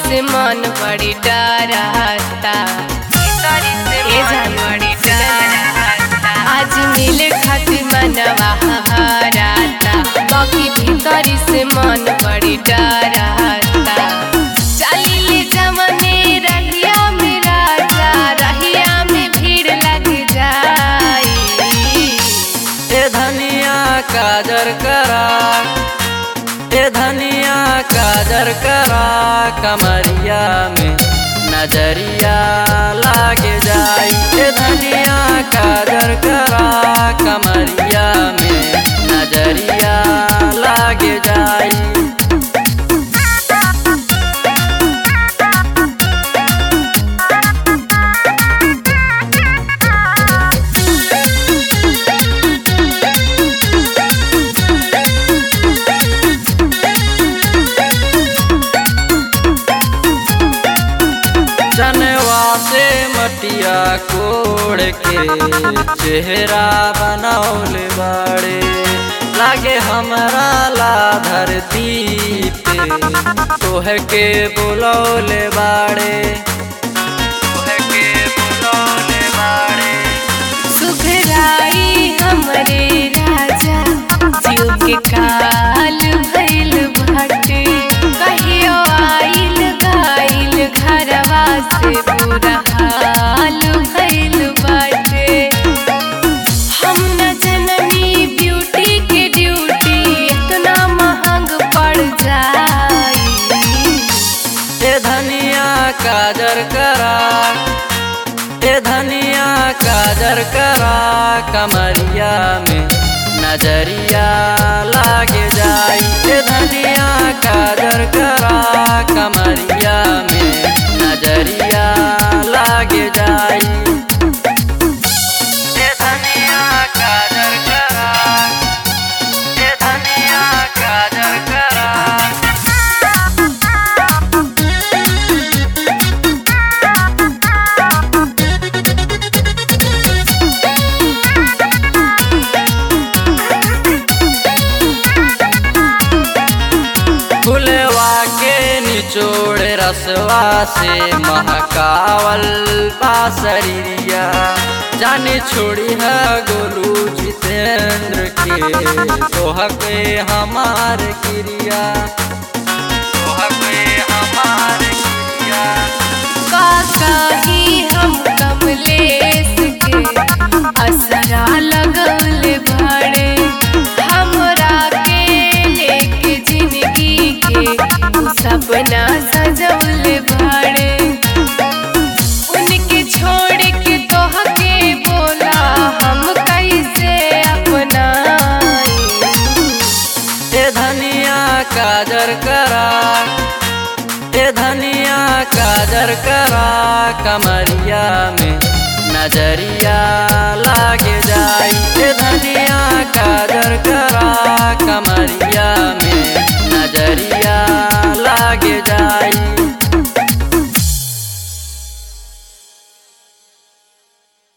से मन बड़ी डरता ए जान बड़ी डरता आज मिले खातिर मनवा हराता बाकी भीतरी से मन बड़ी डरता चली ले जमने रहिया में राजा रहिया में भीड़ लग जाई ए धनिया काजर करा ए धनिया काजर करा कमरिया में नजरिया लागे जाई ए धनिया काजर करा कमरिया में नजरिया लागे जाई जनवा से मटिया कोड़ के चेहरा बनौल बाड़े लागे हमरा ला धरती पे तोह के बुलौल बाड़े तोह के बुलौल बाड़े सुघराई हमरे राजा जीव के काल भइल बाटे कहियो आइल गाइल घरवा से बुरा हाल भइल बाटे हम न जननी ब्यूटी के ड्यूटी इतना महंग पड़ जाई ए धनिया काजर करा ए धनिया काजर करा कमरिया में नजरिया लागे जाई ए धनिया काजर करा कमरिया में नजरिया लागे जाई ए धनिया काजर करा ए धनिया काजर करा फुलवा के निचोड़ रसवा से महकावल बासरिया जाने छोड़ी है गोलू जितेंद्र के तोह के हमार क्रिया तोह के हमार क्रिया काकाही हम कमलेश के असरा लगल भाड़े हमरा के लेके जिंदगी के उ सपना सजौल भाड़े उनके छोड़ के तोह के बोला हम कैसे अपनाई ए धनिया काजर करा ए धनिया काजर करा कमरिया में नजरिया लागे जाई ए धनिया काजर करा कमरिया में नजरिया